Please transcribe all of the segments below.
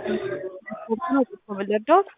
ስፖርት ነው የምንረዳዎት?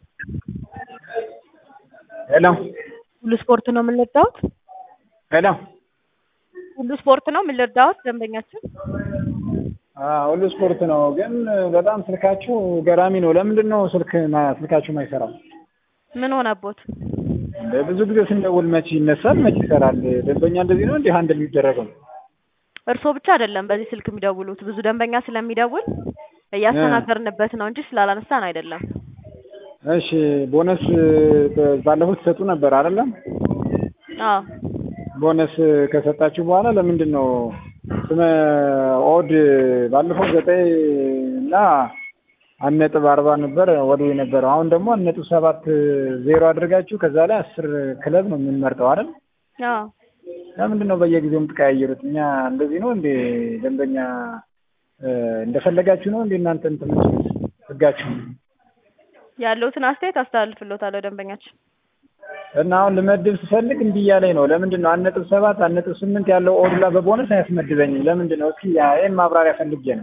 ሄሎ ሁሉ ስፖርት ነው የምንረዳዎት? ሄሎ ሁሉ ስፖርት ነው የምንረዳዎት? ደንበኛችን አዎ ሁሉ ስፖርት ነው። ግን በጣም ስልካችሁ ገራሚ ነው። ለምንድን ነው ስልክ ማ- ስልካችሁ የማይሰራው? ምን ሆነቦት? እንደ ብዙ ጊዜ ስንደውል መቼ ይነሳል፣ መቼ ይሰራል? ደንበኛ እንደዚህ ነው እንዲህ አንድ የሚደረገው? እርስዎ ብቻ አይደለም በዚህ ስልክ የሚደውሉት ብዙ ደንበኛ ስለሚደውል እያስተናገርንበት ነው እንጂ ስላላነሳን አይደለም። እሺ ቦነስ ባለፉት ትሰጡ ነበር አይደለም? አዎ ቦነስ ከሰጣችሁ በኋላ ለምንድን ነው ስመ ኦድ ባለፈው ዘጠኝ እና አንድ ነጥብ አርባ ነበር ወደ የነበረው አሁን ደግሞ አንድ ነጥብ ሰባት ዜሮ አድርጋችሁ ከዛ ላይ አስር ክለብ ነው የምንመርጠው አይደል? አዎ ለምንድን ነው በየጊዜው የምትቀያየሩት? እኛ እንደዚህ ነው እንዴ ደንበኛ እ እንደፈለጋችሁ ነው እንዴ እናንተ እንትን የምትሉት ህጋችሁ? ያለውትን አስተያየት አስተላልፍልዎታለሁ ደንበኛችን። እና አሁን ልመድብ ስፈልግ እምቢ እያለኝ ነው። ለምንድን ነው አንድ ነጥብ ሰባት አንድ ነጥብ ስምንት ያለው ኦድላ በቦነስ አያስመድበኝም? ለምንድን ነው? እስኪ ያ- ይሄን ማብራሪያ ፈልጌ ነው።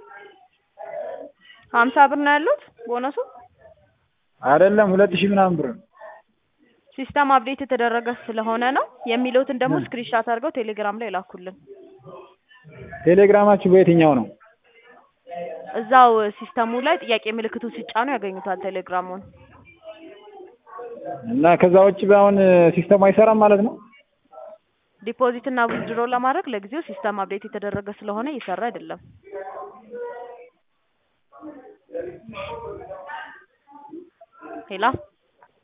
ሀምሳ ብር ነው ያሉት ቦነሱ። አይደለም ሁለት ሺህ ምናምን ብር ነው። ሲስተም አፕዴት የተደረገ ስለሆነ ነው የሚለውትን ደግሞ ስክሪንሻት አድርገው ቴሌግራም ላይ ላኩልን። ቴሌግራማችሁ በየትኛው ነው? እዛው ሲስተሙ ላይ ጥያቄ ምልክቱ ሲጫኑ ያገኙታል ቴሌግራሙን። እና ከዛ ውጭ አሁን ሲስተሙ አይሰራም ማለት ነው? ዲፖዚት እና ዊዝድሮ ለማድረግ ለጊዜው ሲስተም አፕዴት የተደረገ ስለሆነ እየሰራ አይደለም። ሄላ